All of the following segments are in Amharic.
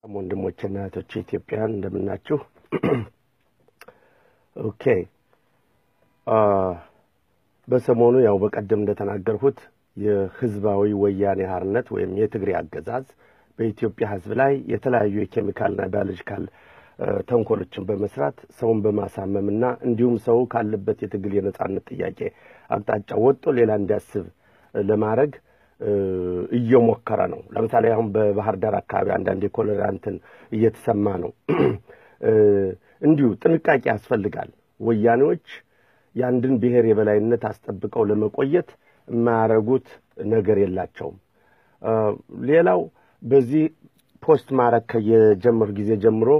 ሰላም ወንድሞችና እህቶች ኢትዮጵያን እንደምናችሁ። ኦኬ በሰሞኑ ያው በቀደም እንደተናገርሁት የህዝባዊ ወያኔ ሓርነት ወይም የትግሬ አገዛዝ በኢትዮጵያ ህዝብ ላይ የተለያዩ የኬሚካልና ባዮሎጂካል ተንኮሎችን በመስራት ሰውን በማሳመምና እንዲሁም ሰው ካለበት የትግል የነጻነት ጥያቄ አቅጣጫ ወጥቶ ሌላ እንዲያስብ ለማድረግ እየሞከረ ነው። ለምሳሌ አሁን በባህር ዳር አካባቢ አንዳንድ የኮሌራ እንትን እየተሰማ ነው። እንዲሁ ጥንቃቄ ያስፈልጋል። ወያኔዎች የአንድን ብሔር የበላይነት አስጠብቀው ለመቆየት የማያደርጉት ነገር የላቸውም። ሌላው በዚህ ፖስት ማድረግ ከየጀመሩ ጊዜ ጀምሮ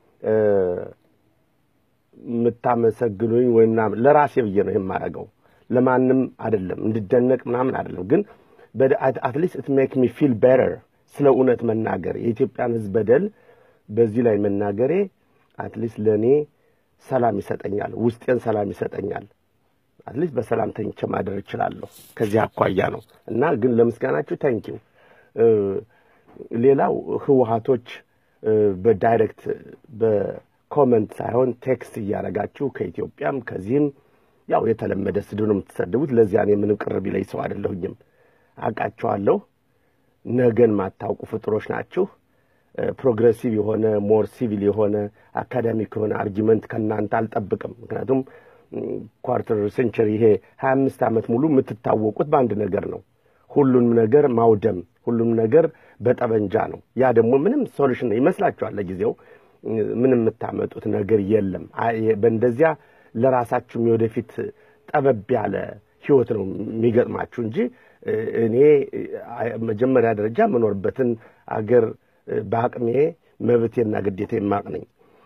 የምታመሰግኑኝ ወይም ምናምን ለራሴ ብዬ ነው የማደርገው፣ ለማንም አይደለም፣ እንድደነቅ ምናምን አይደለም። ግን አትሊስት ኢት ሜክ ሚ ፊል ቤተር ስለ እውነት መናገር የኢትዮጵያን ህዝብ በደል በዚህ ላይ መናገሬ አትሊስት ለእኔ ሰላም ይሰጠኛል፣ ውስጤን ሰላም ይሰጠኛል። አትሊስት በሰላም ተኝቼ ማደር እችላለሁ። ከዚህ አኳያ ነው እና ግን ለምስጋናችሁ ታንኪው። ሌላው ህወሀቶች በዳይሬክት በኮመንት ሳይሆን ቴክስት እያደረጋችሁ ከኢትዮጵያም ከዚህም ያው የተለመደ ስድብ ነው የምትሰድቡት። ለዚያ እኔ ምንም ቅር ቢለኝ ሰው አይደለሁኝም። አውቃችኋለሁ። ነገን ማታውቁ ፍጥሮች ናችሁ። ፕሮግሬሲቭ የሆነ ሞር ሲቪል የሆነ አካዳሚክ የሆነ አርጊመንት ከእናንተ አልጠብቅም። ምክንያቱም ኳርተር ሴንቸሪ ይሄ ሀያ አምስት ዓመት ሙሉ የምትታወቁት በአንድ ነገር ነው፣ ሁሉንም ነገር ማውደም፣ ሁሉም ነገር በጠበንጃ ነው። ያ ደግሞ ምንም ሶሉሽን ነው ይመስላችኋል። ለጊዜው ምንም የምታመጡት ነገር የለም። በእንደዚያ ለራሳችሁም የወደፊት ጠበብ ያለ ህይወት ነው የሚገጥማችሁ እንጂ እኔ መጀመሪያ ደረጃ የምኖርበትን አገር በአቅሜ መብቴና ግዴታ የማቅ ነኝ።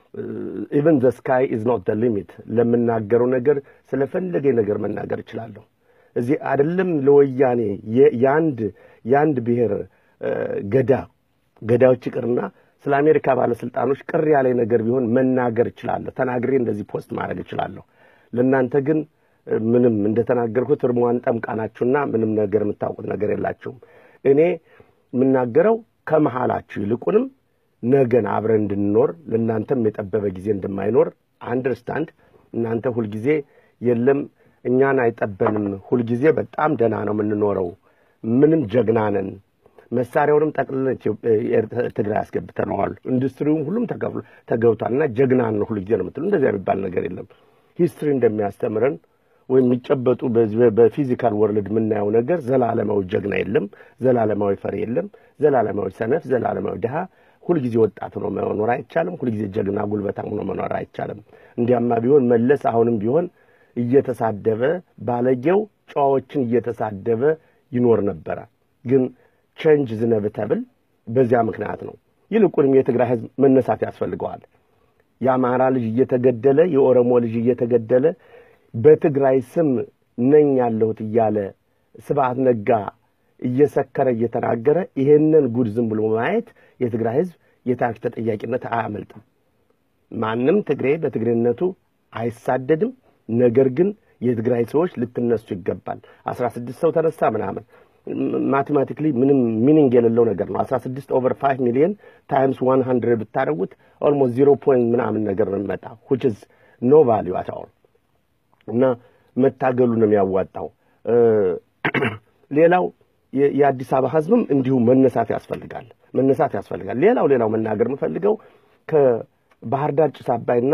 ኢቨን ዘ ስካይ ኢዝ ኖት ደ ሊሚት። ለምናገረው ነገር ስለፈለገ ነገር መናገር እችላለሁ። እዚህ አይደለም ለወያኔ የአንድ የአንድ ብሔር ገዳ ገዳዮች ይቅርና ስለ አሜሪካ ባለስልጣኖች ቅር ያለ ነገር ቢሆን መናገር እችላለሁ። ተናግሬ እንደዚህ ፖስት ማድረግ እችላለሁ። ለእናንተ ግን ምንም እንደተናገርኩት እርሟን ጠምቃናችሁና ምንም ነገር የምታውቁት ነገር የላችሁም። እኔ የምናገረው ከመሃላችሁ ይልቁንም ነገን አብረን እንድንኖር ለእናንተም የጠበበ ጊዜ እንደማይኖር አንደርስታንድ። እናንተ ሁልጊዜ የለም እኛን አይጠበንም፣ ሁልጊዜ በጣም ደህና ነው የምንኖረው፣ ምንም ጀግና ነን፣ መሳሪያውንም ጠቅልለን ትግራይ አስገብተነዋል፣ ኢንዱስትሪውም ሁሉም ተገብቷል እና ጀግና ነው ሁልጊዜ ነው የምትሉ። እንደዚያ የሚባል ነገር የለም። ሂስትሪ እንደሚያስተምረን ወይም የሚጨበጡ በፊዚካል ወርልድ የምናየው ነገር ዘላለማዊ ጀግና የለም፣ ዘላለማዊ ፈሪ የለም፣ ዘላለማዊ ሰነፍ፣ ዘላለማዊ ድሃ ሁልጊዜ ወጣት ሆኖ መኖር አይቻልም። ሁልጊዜ ጀግና ጉልበታም ሆኖ መኖር አይቻልም። እንዲያማ ቢሆን መለስ አሁንም ቢሆን እየተሳደበ ባለጌው ጨዋዎችን እየተሳደበ ይኖር ነበረ። ግን ቼንጅ ዝነብተብል በዚያ ምክንያት ነው። ይልቁንም የትግራይ ህዝብ መነሳት ያስፈልገዋል። የአማራ ልጅ እየተገደለ የኦሮሞ ልጅ እየተገደለ በትግራይ ስም ነኝ ያለሁት እያለ ስብሐት ነጋ እየሰከረ እየተናገረ ይሄንን ጉድ ዝም ብሎ ማየት የትግራይ ህዝብ የታሪክ ተጠያቂነት አያመልጥም። ማንም ትግሬ በትግሬነቱ አይሳደድም። ነገር ግን የትግራይ ሰዎች ልትነሱ ይገባል። አስራ ስድስት ሰው ተነሳ ምናምን ማቴማቲክሊ ምንም ሚኒንግ የሌለው ነገር ነው። አስራ ስድስት ኦቨር ፋይቭ ሚሊዮን ታይምስ ዋን ሀንድረድ ብታደርጉት ኦልሞስት ዚሮ ፖይንት ምናምን ነገር ነው የሚመጣ ዊች ኢዝ ኖ ቫሊዩ አት ኦል እና መታገሉ ነው የሚያዋጣው። ሌላው የአዲስ አበባ ህዝብም እንዲሁ መነሳት ያስፈልጋል መነሳት ያስፈልጋል። ሌላው ሌላው መናገር የምፈልገው ከባህር ዳር ጭስ አባይና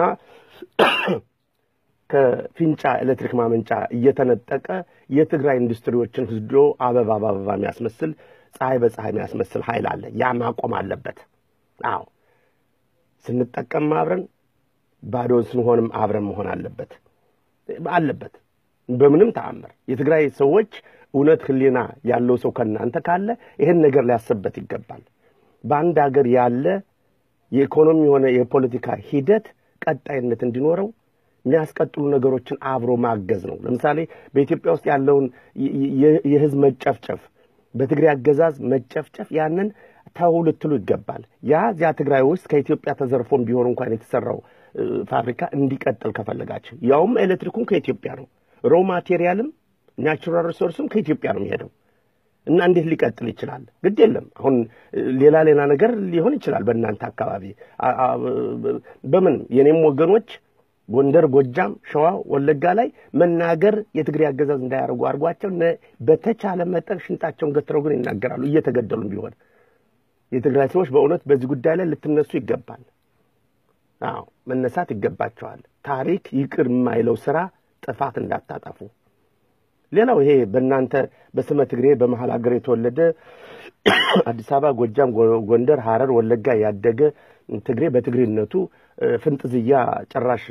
ከፊንጫ ኤሌክትሪክ ማመንጫ እየተነጠቀ የትግራይ ኢንዱስትሪዎችን ህዶ አበባ በአበባ የሚያስመስል ፀሐይ በፀሐይ የሚያስመስል ኃይል አለ። ያ ማቆም አለበት። አዎ ስንጠቀም አብረን ባዶን ስንሆንም አብረን መሆን አለበት አለበት በምንም ተአምር የትግራይ ሰዎች እውነት ህሊና ያለው ሰው ከእናንተ ካለ ይህን ነገር ሊያስብበት ይገባል። በአንድ ሀገር ያለ የኢኮኖሚ የሆነ የፖለቲካ ሂደት ቀጣይነት እንዲኖረው የሚያስቀጥሉ ነገሮችን አብሮ ማገዝ ነው። ለምሳሌ በኢትዮጵያ ውስጥ ያለውን የህዝብ መጨፍጨፍ፣ በትግራይ አገዛዝ መጨፍጨፍ ያንን ተው ልትሉ ይገባል። ያ እዚያ ትግራይ ውስጥ ከኢትዮጵያ ተዘርፎም ቢሆን እንኳን የተሰራው ፋብሪካ እንዲቀጥል ከፈለጋችሁ ያውም ኤሌክትሪኩም ከኢትዮጵያ ነው። ሮ ማቴሪያልም ናቹራል ሪሶርስም ከኢትዮጵያ ነው የሚሄደው። እና እንዴት ሊቀጥል ይችላል? ግድ የለም አሁን ሌላ ሌላ ነገር ሊሆን ይችላል በእናንተ አካባቢ በምን የኔም ወገኖች ጎንደር፣ ጎጃም፣ ሸዋ፣ ወለጋ ላይ መናገር የትግሬ አገዛዝ እንዳያደርጉ አድርጓቸው በተቻለ መጠን ሽንጣቸውን ገትረው ግን ይናገራሉ እየተገደሉም ቢሆን የትግራይ ሰዎች በእውነት በዚህ ጉዳይ ላይ ልትነሱ ይገባል። አዎ መነሳት ይገባቸዋል። ታሪክ ይቅር የማይለው ስራ ጥፋት እንዳታጠፉ። ሌላው ይሄ በእናንተ በስመ ትግሬ በመሀል ሀገር የተወለደ አዲስ አበባ፣ ጎጃም፣ ጎንደር፣ ሐረር፣ ወለጋ ያደገ ትግሬ በትግሬነቱ ፍንጥዝያ ጭራሽ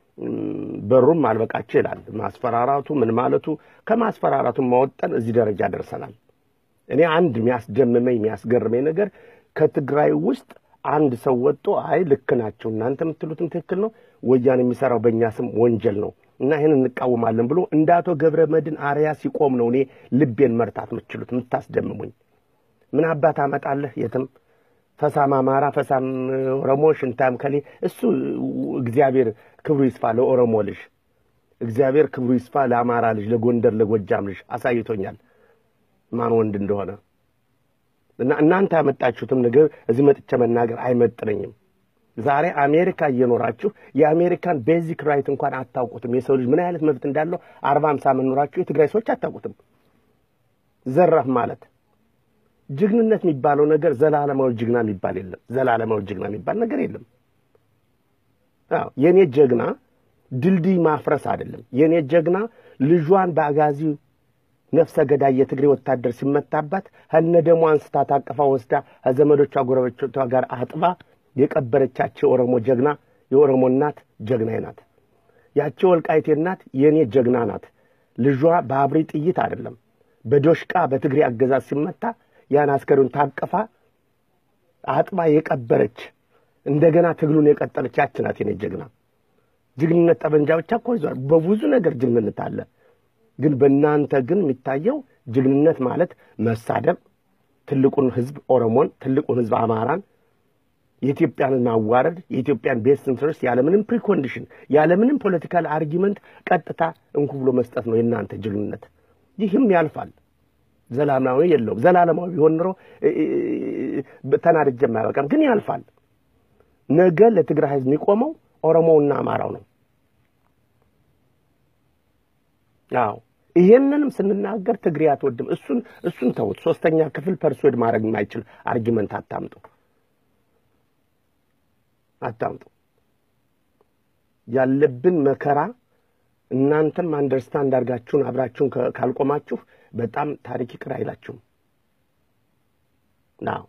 በሩም አልበቃቸው ይላል። ማስፈራራቱ ምን ማለቱ ከማስፈራራቱ ማወጠን እዚህ ደረጃ ደርሰናል። እኔ አንድ የሚያስደምመኝ የሚያስገርመኝ ነገር ከትግራይ ውስጥ አንድ ሰው ወጥቶ አይ ልክ ናቸው እናንተ የምትሉትም ትክክል ነው፣ ወያኔ የሚሰራው በእኛ ስም ወንጀል ነው እና ይህን እንቃወማለን ብሎ እንደ አቶ ገብረ መድን አርያ ሲቆም ነው እኔ ልቤን መርታት የምትችሉት የምታስደምሙኝ። ምን አባት አመጣለህ የትም ፈሳም አማራ፣ ፈሳም ኦሮሞ፣ ሽንታም ከሌ እሱ እግዚአብሔር ክብሩ ይስፋ ለኦሮሞ ልጅ፣ እግዚአብሔር ክብሩ ይስፋ ለአማራ ልጅ፣ ለጎንደር ለጎጃም ልጅ አሳይቶኛል ማን ወንድ እንደሆነ እና እናንተ ያመጣችሁትም ነገር እዚህ መጥቼ መናገር አይመጥነኝም። ዛሬ አሜሪካ እየኖራችሁ የአሜሪካን ቤዚክ ራይት እንኳን አታውቁትም። የሰው ልጅ ምን አይነት መብት እንዳለው አርባ አምሳ መኖራችሁ የትግራይ ሰዎች አታውቁትም። ዘራፍ ማለት ጀግንነት የሚባለው ነገር ዘላለማዊ ጀግና የሚባል የለም። ዘላለማዊ ጀግና የሚባል ነገር የለም። አዎ የኔ ጀግና ድልድይ ማፍረስ አይደለም። የኔ ጀግና ልጇን በአጋዚ ነፍሰ ገዳይ የትግሬ ወታደር ሲመታባት ከነ ደሞ አንስታ ታቅፋ ወስዳ ከዘመዶቿ ጎረቤቶቿ ጋር አጥባ የቀበረቻቸው የኦሮሞ ጀግና የኦሮሞ እናት ጀግናዬ ናት። ያቺ ወልቃይቴ እናት የእኔ ጀግና ናት። ልጇ በአብሪ ጥይት አይደለም በዶሽቃ በትግሬ አገዛዝ ሲመታ ያን አስከሬን ታቅፋ አጥባ የቀበረች እንደገና ትግሉን የቀጠለች ያች ናት የኔ ጀግና። ጀግንነት ጠበንጃ ብቻ እኮ ይዟል። በብዙ ነገር ጀግንነት አለ። ግን በእናንተ ግን የሚታየው ጀግንነት ማለት መሳደብ፣ ትልቁን ሕዝብ ኦሮሞን፣ ትልቁን ሕዝብ አማራን፣ የኢትዮጵያንን ማዋረድ፣ የኢትዮጵያን ቤስት ኢንትረስት ያለምንም ፕሪኮንዲሽን ያለምንም ፖለቲካል አርጊመንት ቀጥታ እንኩ ብሎ መስጠት ነው የእናንተ ጀግንነት። ይህም ያልፋል። ዘላለማዊ የለውም። ዘላለማዊ ቢሆን ኖሮ ተናድጄ የማያበቃም፣ ግን ያልፋል። ነገ ለትግራይ ሕዝብ የሚቆመው ኦሮሞውና አማራው ነው። አዎ ይሄንንም ስንናገር ትግሬ አትወድም። እሱን እሱን ተውት። ሶስተኛ ክፍል ፐርሶድ ማድረግ የማይችል አርጊመንት አታምጡ አታምጡ። ያለብን መከራ እናንተም አንደርስታንድ አድርጋችሁን አብራችሁን ካልቆማችሁ በጣም ታሪክ ይቅር አይላችሁም። አዎ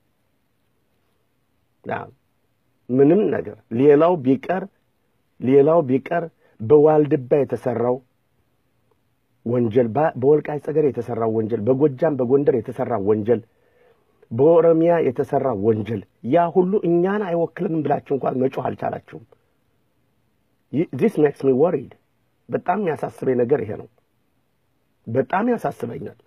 አዎ ምንም ነገር ሌላው ቢቀር ሌላው ቢቀር በዋልድባ የተሰራው ወንጀል በወልቃይት ጠገዴ የተሰራው ወንጀል፣ በጎጃም በጎንደር የተሰራው ወንጀል፣ በኦሮሚያ የተሰራው ወንጀል ያ ሁሉ እኛን አይወክልም ብላችሁ እንኳን መጮህ አልቻላችሁም። ዚስ ሜክስ ሚ ወሪድ። በጣም የሚያሳስበኝ ነገር ይሄ ነው። በጣም ያሳስበኛል።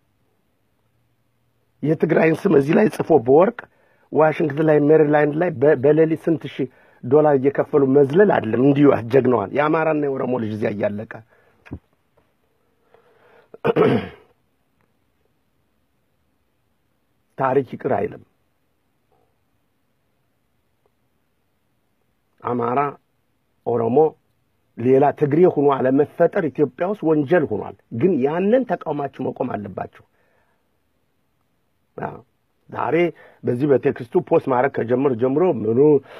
የትግራይን ስም እዚህ ላይ ጽፎ በወርቅ ዋሽንግተን ላይ ሜሪላንድ ላይ በሌሊት ስንት ሺህ ዶላር እየከፈሉ መዝለል አይደለም። እንዲሁ አጀግነዋል። የአማራና የኦሮሞ ልጅ እዚያ እያለቀ ታሪክ ይቅር አይልም። አማራ፣ ኦሮሞ፣ ሌላ ትግሬ ሆኖ አለመፈጠር ኢትዮጵያ ውስጥ ወንጀል ሆኗል። ግን ያንን ተቃውማችሁ መቆም አለባችሁ። ዛሬ በዚህ በቴክስቱ ፖስት ማድረግ ከጀምር ጀምሮ ምኑ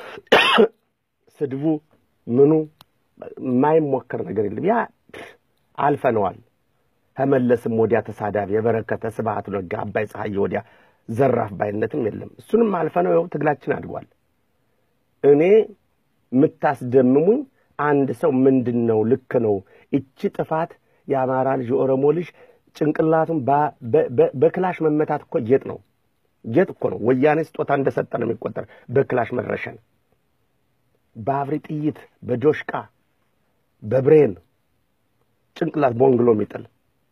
ስድቡ ምኑ የማይሞከር ነገር የለም። ያ አልፈነዋል። ተመለስም ወዲያ ተሳዳቢ የበረከተ ስብሐት ነጋ አባይ ፀሐይ ወዲያ ዘራፍ ባይነትም የለም። እሱንም አልፈነው ይኸው ትግላችን አድጓል። እኔ የምታስደምሙኝ አንድ ሰው ምንድን ነው ልክ ነው እቺ ጥፋት የአማራ ልጅ የኦሮሞ ልጅ ጭንቅላቱን በክላሽ መመታት እኮ ጌጥ ነው ጌጥ እኮ ነው። ወያኔ ስጦታ እንደሰጠ ነው የሚቆጠር። በክላሽ መድረሸን፣ በአብሪ ጥይት፣ በዶሽቃ፣ በብሬን ጭንቅላት ቦንግሎ የሚጥል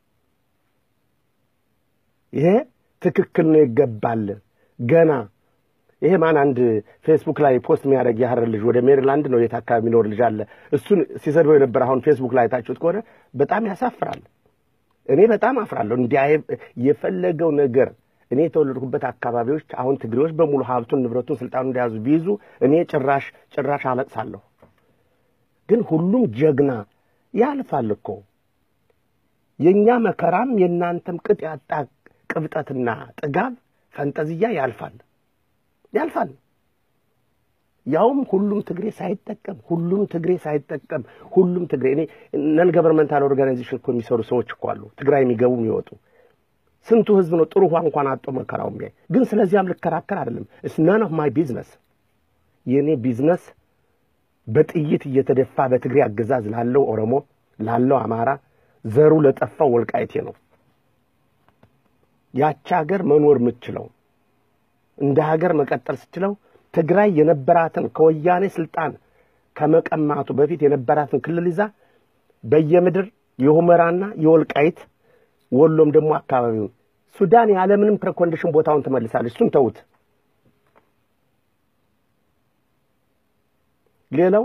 ይሄ ትክክል ነው፣ ይገባል። ገና ይሄ ማን አንድ ፌስቡክ ላይ ፖስት የሚያደርግ የሐረር ልጅ ወደ ሜሪላንድ ነው የት አካባቢ የሚኖር ልጅ አለ። እሱን ሲሰድበው የነበረ አሁን ፌስቡክ ላይ ታችሁት ከሆነ በጣም ያሳፍራል። እኔ በጣም አፍራለሁ። እንዲያ የፈለገው ነገር እኔ የተወለድኩበት አካባቢዎች አሁን ትግሬዎች በሙሉ ሀብቱን፣ ንብረቱን፣ ስልጣኑን እንደያዙ ቢይዙ እኔ ጭራሽ ጭራሽ አለቅሳለሁ። ግን ሁሉም ጀግና ያልፋል እኮ የእኛ መከራም የእናንተም ቅጥ ያጣ ቅብጠትና ጥጋብ ፈንጠዝያ ያልፋል ያልፋል። ያውም ሁሉም ትግሬ ሳይጠቀም ሁሉም ትግሬ ሳይጠቀም ሁሉም ትግሬ እኔ ነን ገቨርንመንታል ኦርጋናይዜሽን እኮ የሚሰሩ ሰዎች እኮ አሉ ትግራይ የሚገቡ የሚወጡ ስንቱ ህዝብ ነው ጥሩ ውሃ እንኳን አጦ መከራው የሚያይ ግን ስለዚያም ልከራከር አይደለም እስ ናን ኦፍ ማይ ቢዝነስ የእኔ ቢዝነስ በጥይት እየተደፋ በትግሬ አገዛዝ ላለው ኦሮሞ ላለው አማራ ዘሩ ለጠፋው ወልቃይቴ ነው ያቺ ሀገር መኖር የምትችለው እንደ ሀገር መቀጠል ስችለው ትግራይ የነበራትን ከወያኔ ስልጣን ከመቀማቱ በፊት የነበራትን ክልል ይዛ በየምድር የሁመራና የወልቃይት ወሎም ደግሞ አካባቢውን ሱዳን ያለምንም ፕሬኮንዲሽን ቦታውን ትመልሳለች። እሱን ተውት። ሌላው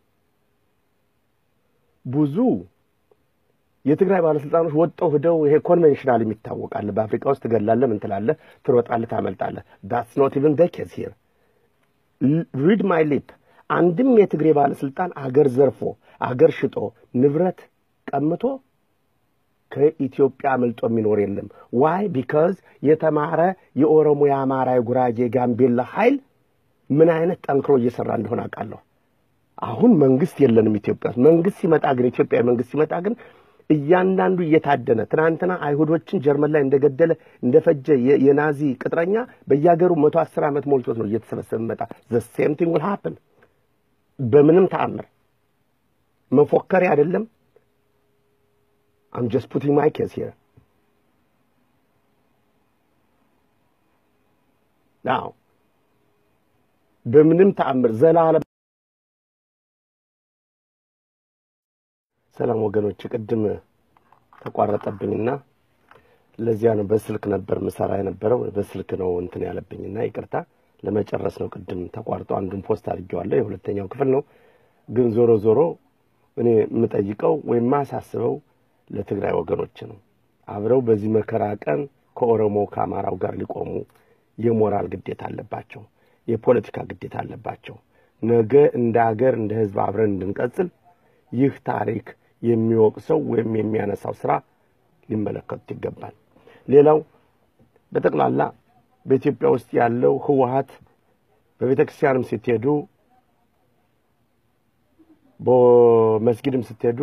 ብዙ የትግራይ ባለስልጣኖች ወጠው ሂደው ይሄ ኮንቬንሽናል የሚታወቃል። በአፍሪካ ውስጥ ትገላለህ፣ ምን ትላለህ፣ ትሮጣለህ፣ ታመልጣለህ። ዳትስ ኖት ኢቭን ደ ኬዝ ሂር ሪድ ማይ ሊፕ አንድም የትግሬ ባለስልጣን አገር ዘርፎ አገር ሽጦ ንብረት ቀምቶ ከኢትዮጵያ አምልጦ የሚኖር የለም። ዋይ ቢካዝ የተማረ የኦሮሞ፣ የአማራ፣ የጉራጌ፣ የጋምቤላ ኃይል ምን አይነት ጠንክሮ እየሰራ እንደሆነ አውቃለሁ። አሁን መንግስት የለንም ኢትዮጵያ ውስጥ። መንግስት ሲመጣ ግን ኢትዮጵያዊ መንግስት ሲመጣ ግን እያንዳንዱ እየታደነ ትናንትና አይሁዶችን ጀርመን ላይ እንደገደለ እንደፈጀ የናዚ ቅጥረኛ በየሀገሩ መቶ አስር ዓመት ሞልቶት ነው እየተሰበሰበ መጣ። ዘ ሴም ቲንግ ዊል ሃፕን። በምንም ተአምር መፎከሬ አይደለም። አም ጀስት ፑቲንግ ማይ ኬስ ሂር ናው በምንም ተአምር ዘላለም ሰላም ወገኖች፣ ቅድም ተቋረጠብኝና ለዚያ ነው በስልክ ነበር ምሰራ የነበረው በስልክ ነው እንትን ያለብኝና ይቅርታ ለመጨረስ ነው። ቅድም ተቋርጦ አንዱን ፖስት አድርጌዋለሁ የሁለተኛው ክፍል ነው። ግን ዞሮ ዞሮ እኔ የምጠይቀው ወይም ማሳስበው ለትግራይ ወገኖች ነው። አብረው በዚህ መከራ ቀን ከኦሮሞ ከአማራው ጋር ሊቆሙ የሞራል ግዴታ አለባቸው፣ የፖለቲካ ግዴታ አለባቸው። ነገ እንደ አገር እንደ ህዝብ አብረን እንድንቀጽል ይህ ታሪክ የሚወቅሰው ወይም የሚያነሳው ስራ ሊመለከቱት ይገባል። ሌላው በጠቅላላ በኢትዮጵያ ውስጥ ያለው ህወሀት በቤተ ክርስቲያንም ስትሄዱ፣ በመስጊድም ስትሄዱ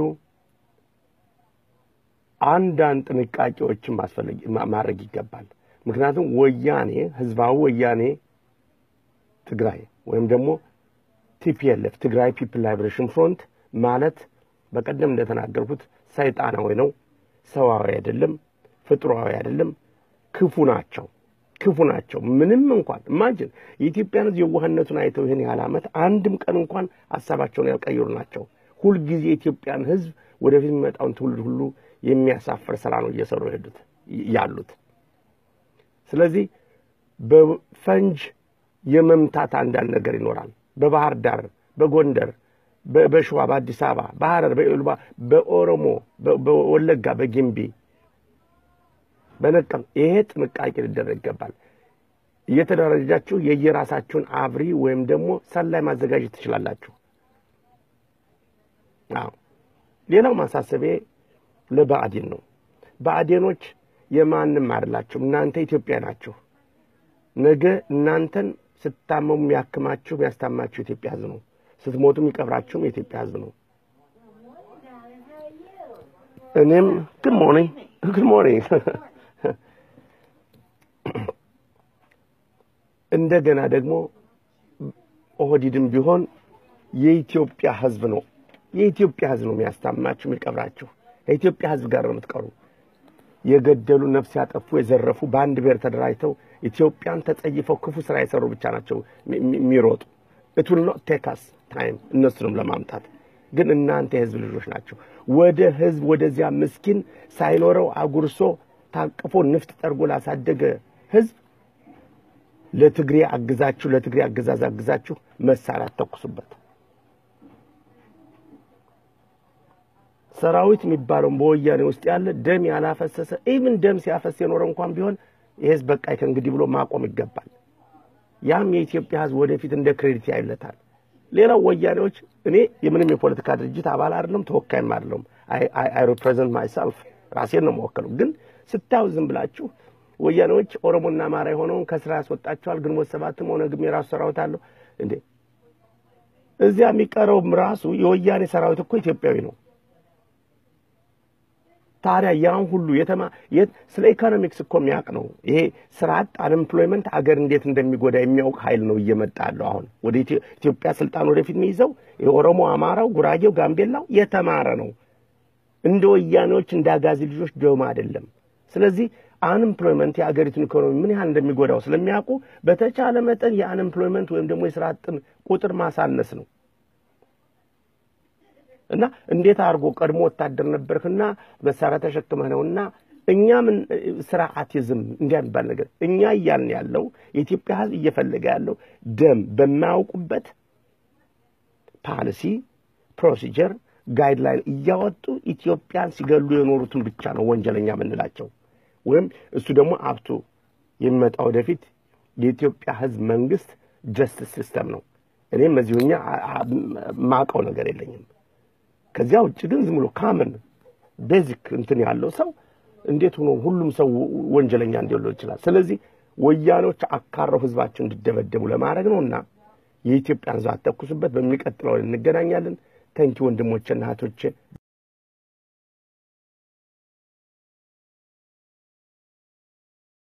አንዳንድ ጥንቃቄዎችን ማስፈለግ ማድረግ ይገባል። ምክንያቱም ወያኔ ህዝባዊ ወያኔ ትግራይ ወይም ደግሞ ቲፒኤልኤፍ ትግራይ ፒፕል ላይብሬሽን ፍሮንት ማለት በቀደም እንደተናገርኩት ሰይጣናዊ ነው። ሰዋዊ አይደለም፣ ፍጡራዊ አይደለም። ክፉ ናቸው፣ ክፉ ናቸው። ምንም እንኳን ኢማጅን የኢትዮጵያን ህዝብ የዋህነቱን አይተው ይህን ያህል ዓመት አንድም ቀን እንኳን ሀሳባቸውን ያልቀየሩ ናቸው። ሁልጊዜ የኢትዮጵያን ህዝብ ወደፊት የሚመጣውን ትውልድ ሁሉ የሚያሳፍር ስራ ነው እየሰሩ ሄዱት ያሉት። ስለዚህ በፈንጅ የመምታት አንዳንድ ነገር ይኖራል። በባህር ዳር፣ በጎንደር በሸዋ በአዲስ አበባ በሐረር በኢሉባ በኦሮሞ በወለጋ በጊምቢ በነቀም ይሄ ጥንቃቄ ሊደረግ ይገባል። እየተደራጃችሁ የየራሳችሁን አብሪ ወይም ደግሞ ሰላይ ማዘጋጀት ትችላላችሁ። አዎ ሌላው ማሳሰቤ ለብአዴን ነው። ብአዴኖች የማንም አይደላችሁም። እናንተ ኢትዮጵያ ናችሁ። ነገ እናንተን ስታመሙ የሚያክማችሁ የሚያስታማችሁ የኢትዮጵያ ህዝብ ነው። ስትሞቱ የሚቀብራችሁም የኢትዮጵያ ህዝብ ነው። እኔም ግድ ሞርኒንግ ግድ ሞርኒንግ እንደገና ደግሞ ኦህዲድም ቢሆን የኢትዮጵያ ህዝብ ነው። የኢትዮጵያ ህዝብ ነው የሚያስታማችሁ የሚቀብራችሁ። የኢትዮጵያ ህዝብ ጋር ነው የምትቀሩ። የገደሉ ነፍስ ያጠፉ የዘረፉ በአንድ ብሔር ተደራጅተው ኢትዮጵያን ተጸይፈው ክፉ ስራ የሰሩ ብቻ ናቸው የሚሮጡ ኢት ዊል ኖት ቴክ አስ ታይም እነሱንም ለማምጣት ግን እናንተ የህዝብ ልጆች ናቸው። ወደ ህዝብ ወደዚያ ምስኪን ሳይኖረው አጉርሶ ታቅፎ ንፍጥ ጠርጎ ላሳደገ ህዝብ ለትግሬ አግዛችሁ ለትግሬ አገዛዝ አግዛችሁ መሳሪያ ተኩሱበት። ሰራዊት የሚባለውን በወያኔ ውስጥ ያለ ደም ያላፈሰሰ ኢቭን ደም ሲያፈስ የኖረ እንኳን ቢሆን ይህ ህዝብ በቃ ከእንግዲህ ብሎ ማቆም ይገባል። ያም የኢትዮጵያ ህዝብ ወደፊት እንደ ክሬዲት ያይለታል። ሌላው ወያኔዎች እኔ የምንም የፖለቲካ ድርጅት አባል አይደለም፣ ተወካይም አይደለም። አይ ሪፕሬዘንት ማይሰልፍ ራሴን ነው መወከለው። ግን ስታዩ ዝም ብላችሁ ወያኔዎች ኦሮሞና አማራ የሆነውን ከስራ ያስወጣቸዋል። ግንቦት ሰባትም ኦነግም የራሱ ሰራዊት አለው እንዴ! እዚያ የሚቀረውም ራሱ የወያኔ ሰራዊት እኮ ኢትዮጵያዊ ነው። ታዲያ ያን ሁሉ የተማ ስለ ኢኮኖሚክስ እኮ የሚያውቅ ነው። ይሄ ስራ አጥ አንኤምፕሎይመንት አገር እንዴት እንደሚጎዳ የሚያውቅ ኃይል ነው እየመጣ ያለው። አሁን ወደ ኢትዮጵያ ስልጣን ወደፊት የሚይዘው የኦሮሞ፣ አማራው፣ ጉራጌው፣ ጋምቤላው የተማረ ነው። እንደ ወያኔዎች እንደ አጋዚ ልጆች ደማ አይደለም። ስለዚህ አንኤምፕሎይመንት የአገሪቱን ኢኮኖሚ ምን ያህል እንደሚጎዳው ስለሚያውቁ በተቻለ መጠን የአንኤምፕሎይመንት ወይም ደግሞ የስራ አጥን ቁጥር ማሳነስ ነው። እና እንዴት አድርጎ ቀድሞ ወታደር ነበርክና መሳሪያ ተሸክመህ ነውና እኛ ምን ስራ አቲዝም እንዲያ የሚባል ነገር እኛ እያልን ያለው የኢትዮጵያ ሕዝብ እየፈለገ ያለው ደም በማያውቁበት ፓሊሲ ፕሮሲጀር ጋይድላይን እያወጡ ኢትዮጵያን ሲገሉ የኖሩትን ብቻ ነው ወንጀለኛ የምንላቸው። ወይም እሱ ደግሞ አብቶ የሚመጣ ወደፊት የኢትዮጵያ ሕዝብ መንግስት ጀስቲስ ሲስተም ነው። እኔም እዚሁኛ ማቀው ነገር የለኝም። ከዚያ ውጭ ግን ዝም ብሎ ካመን ቤዚክ እንትን ያለው ሰው እንዴት ሆኖ ሁሉም ሰው ወንጀለኛ እንዲለው ይችላል? ስለዚህ ወያኔዎች አካረው ህዝባቸው እንዲደበደቡ ለማድረግ ነው እና የኢትዮጵያን ህዝብ አተኩሱበት። በሚቀጥለው እንገናኛለን። ተንኪ ወንድሞቼና እህቶቼ